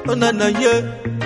onana ye.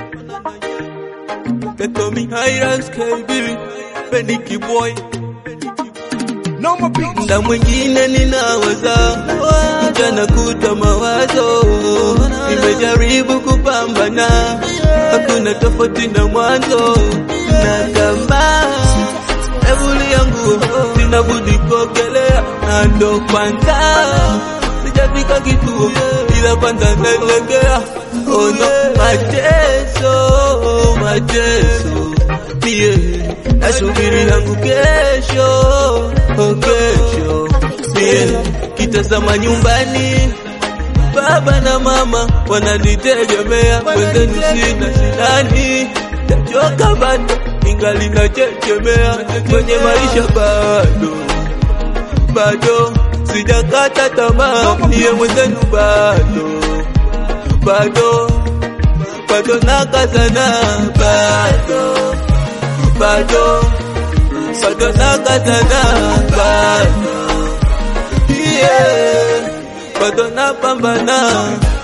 They call me Highlands KB, Beniki boy. No more beats. Muda mwingine ninawaza mchana kuta mawazo, nimejaribu kupambana, hakuna tofauti na mwanzo, na kama evuli yangu sina budi kuogelea, na ndo kwanza sijafika kituo, ila kwanza naelekea ono mateso, mateso mie nasubiri yangu kesho, oh kesho mie kitazama nyumbani baba na mama wananitegemea, wenzenu sina sinani, tachoka bado ingali nachechemea kwenye maisha bado bado sijakata tamaa, niye mwenzenu bado bado bado nakazana bado bado bado nakazana bado yeah bado napambana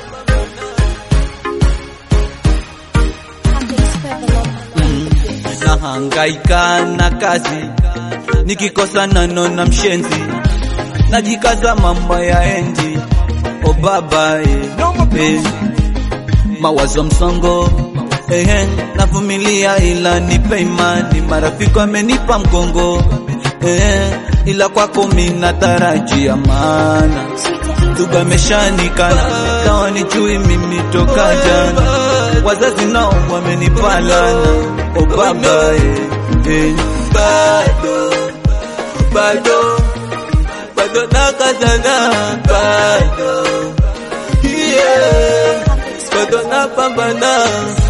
nahangaika na kazi, nikikosa nano na mshenzi, najikaza mambo ya endi o baba eh, No more eh, beats. mawazo msongo eh, navumilia ila nipe imani, marafiki wamenipa mgongo eh, ila kwako mina tarajia maana tugameshanikana tawa nichui mimi toka jana, wazazi nao wamenipalana o baba eh, eh. bado bado bado nakazana bado yeah bado napambana